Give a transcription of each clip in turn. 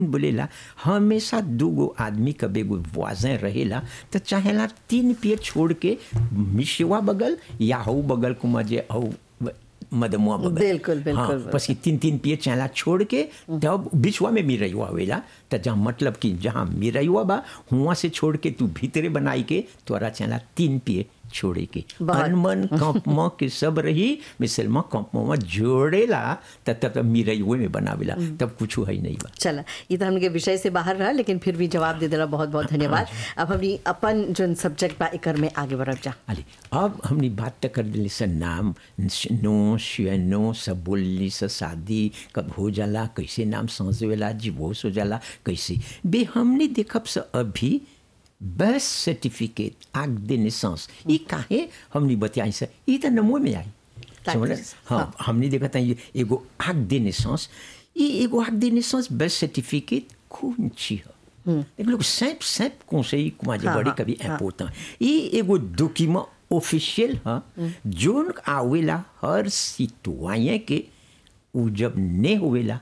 बोलेला हमेशा दूगो आदमी कब एगो वाजन रहेला तो चाहेला तीन पेड़ छोड़ के मिशवा बगल या हऊ बगल कुमा जे हऊ मदमुआ बगल बिल्कुल, बिल्कुल, हाँ, बिल्कुल। बस ये तीन तीन पेड़ चाहेला छोड़ के तब बिछवा में मिरयुआ होवेला तो जहाँ मतलब कि जहाँ मिरयुआ बा हुआ से छोड़ के तू भीतरे बनाई के तोरा चाहेला तीन पेड़ छोड़े के बहुत। अनमन कंपमा के सब रही मिसलमा कंपमा जोड़ेला तब तब तब मिरयुए में बनावेला तब कुछ है नहीं बा चला ये तो हमने विषय से बाहर रहा लेकिन फिर भी जवाब दे देला बहुत बहुत धन्यवाद अब हमनी अपन जो सब्जेक्ट बा एकर में आगे बढ़ब जा अली अब हमने बात तक कर दिली स नाम नो नो सब बोलली स शादी कब हो जाला कैसे नाम समझेला डिवोर्स हो जाला कैसे बे हमने देखब स अभी बर्थ सर्टिफिकेट आग दे नेसेंस ये काहे हमने बतियाई स ये तो नमो में आई ताकि- समझ हाँ हमने देखा था ये एगो आग दे नेसेंस ये एगो आग दे नेसेंस बर्थ सर्टिफिकेट कौन ची है एक लोग सैप सैप conseil comment dire हाँ, बड़ी हाँ, कभी हाँ। important ये एगो डॉक्यूमेंट ऑफिशियल है जोन आवेला हर सिटवाyen के उ जब ने होवेला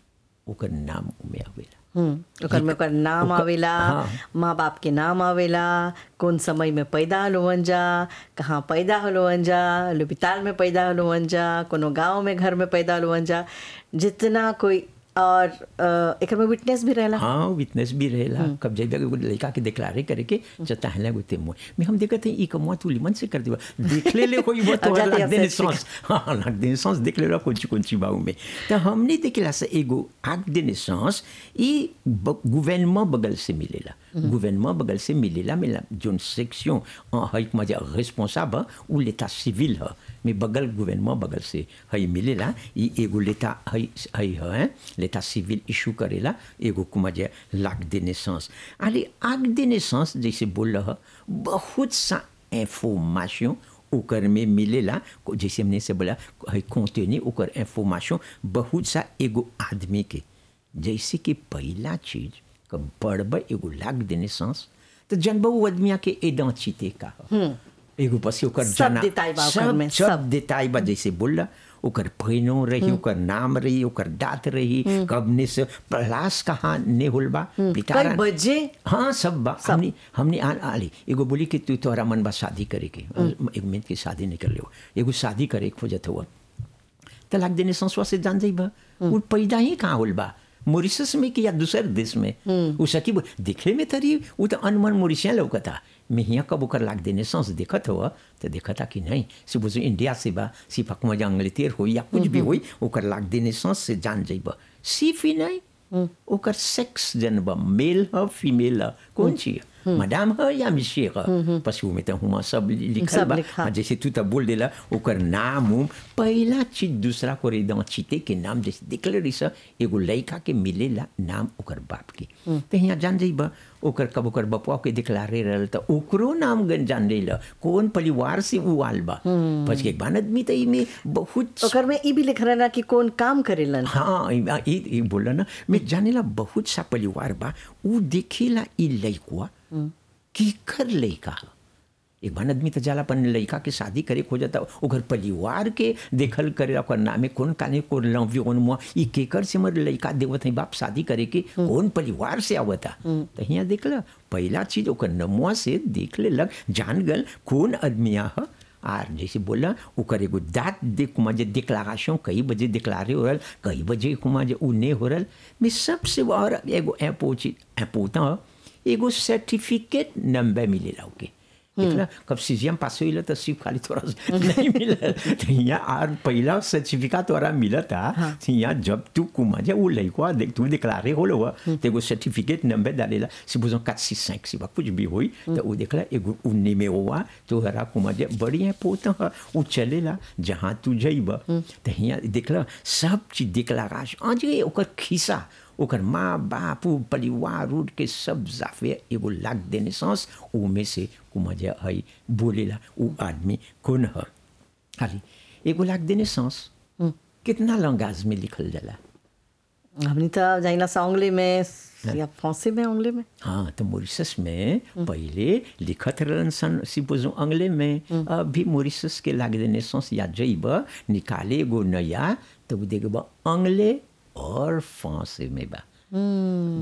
ओकर नाम उमे आवेला हम्म, ओकर में ओकर नाम ओकर- आवेला हाँ। माँ बाप के नाम आवेला कौन समय में पैदा होलोवन जा कहाँ पैदा होलोवन जा लुबिताल में पैदा होलोवन जा कोनो गांव में घर में पैदा होलोवन जा जितना कोई और अ, एकर में विटनेस भी रहेला हाँ विटनेस भी रहेला कब जब एगो लड़का के डिक्लारे करे के जता हला गोते मोय मैं हम देखते हैं ई कमवा तू लिमन से कर देबा देख ले ले कोई वो तो अब जाते लग हैं देने सेक्स सांस हाँ लग देने सांस देख ले कुछ कुछ बाऊ में तो हमने देखला से एगो आग देने सांस ई गवर्नमेंट बगल से मिलेला गवर्नमेंट बगल से मिलेला मिला जोन सेक्शन है मजा रिस्पांसिबल उ लेता सिविल है में बगल गवर्नमेंट बगल से है मिलेला ई एगो लेता है है है लेता सिविल इशू करेला एगो कुमजे लाग दे नेसेंस अरे आग दे नेसेंस जैसे बोल रहा बहुत सा इंफॉर्मेशन ओकर में मिलेला को- जैसे हमने से बोला है कंटेनी ओकर इंफॉर्मेशन बहुत सा एगो आदमी के जैसे कि पहला चीज क बड़बड़ एगो लाग दे नेसेंस तो जनबा वो आदमिया के एडेंटिटी का ह। एगो पसी ओकर सब जना देताई बा ओकर सब में, सब सब। देताई बा जैसे बोला ओकर पहिनो रही ओकर नाम रही ओकर दात रही कब ने से प्रलास कहाँ ने होल बा पिटारा- कई बजे हाँ सब बा हमने हमने आ आली एगो बोली कि तू तोहरा मन बा शादी करे के एक मिनट की शादी नहीं कर ले एगो शादी करे के खोजत हुआ तलाक देने संसवा से जान जाई बा वो पैदा ही कहाँ होल बा मॉरिशस में कि या दूसर देश में वो सकी बो- दिखले में तरी वो तो अनमन मॉरिशिया लौकता मैं यहाँ कब ओकर लाग देने सांस देखत हुआ तो देखता कि नहीं से बुझो इंडिया से बा सिर्फ हकमा जा अंग्लेतेर हो या कुछ भी होई ओकर लाग देने सांस से जान जाइबा सिर्फ ही नहीं ओकर सेक्स जन बा मेल ह फीमेल ह कौन चीज मैडम ह या मिशे ह पशु में तो हुआ सब लिखल सब बा लिखा। जैसे तू तब बोल देला ओकर नाम उम पहला चीज दूसरा को एकदम चीते के नाम जैसे दिखले रही सा एगो लड़का के मिलेला नाम ओकर बाप के तो यहाँ जान जाइबा ओकर कब ओकर बपुआ के दिखलारे रहल तो ओकरो नाम गन जान लेला कौन परिवार से उ आल बा बस एक बान आदमी तो इमे बहुत ओकर में ई भी लिख रहला कि कौन काम करेलन हाँ ई- ई ई बोला ना मैं जानेला बहुत सा परिवार बा उ देखेला ई लइकवा कीकर लइका ह एक बार आदमी तो जाला अपन लइका के शादी करे खोजता ओकर परिवार के देखल करे ओकर नामे कौन काने को लव्य कौन मुआ ई केकर से मर लइका देवत है बाप शादी करे के कौन परिवार से आवता तो हियाँ देखला पहला चीज ओकर नमुआ से देख ले लग जान गल कौन आदमिया ह आर जैसे बोला ओकर एगो दाँत देख कुमा जे डिक्लारेशन कई बजे डिक्लारे हो रहल कई बजे कुमा जे उ ने हो रहल में सबसे और एगो एपोची एपोता एगो सर्टिफिकेट नंबर मिलेला ओके देखला कब सीजीएम पास होइला तो सिर्फ खाली थोड़ा सा नहीं मिला तो यहाँ आर पहला सर्टिफिकेट तोरा मिला था यहाँ जब तू कुमा जे वो लइकवा देख तू डिक्लारे होलो हुआ तो एगो सर्टिफिकेट नंबर डालेला सिबुजो 465 सिबा कुछ भी होई तो वो देखला एगो उन्नी में हुआ तो हरा कुमा जे बढ़िया पोता ह उ चलेला जहाँ तू जइबा तो यहाँ देखला सब चीज डिक्लारेशन आज ये ओकर खिस्सा ओकर माँ बाप उ परिवार उठ के सब जाफे एगो लाग देने सांस उमे से कुमजा है बोलेला उ आदमी कौन है खाली एगो लाग देने सांस कितना लंगाज में लिखल जाला हमनी तो जाइला सा उंगली में या फांसी में उंगली में हाँ तो मॉरिशस में पहले लिखत रहन सन सिपोजो अंग्ले में अभी मॉरिशस के लाग देने सांस या जइब निकाले एगो नया तो वो देखब अंग्ले और फांसे में बा हम्म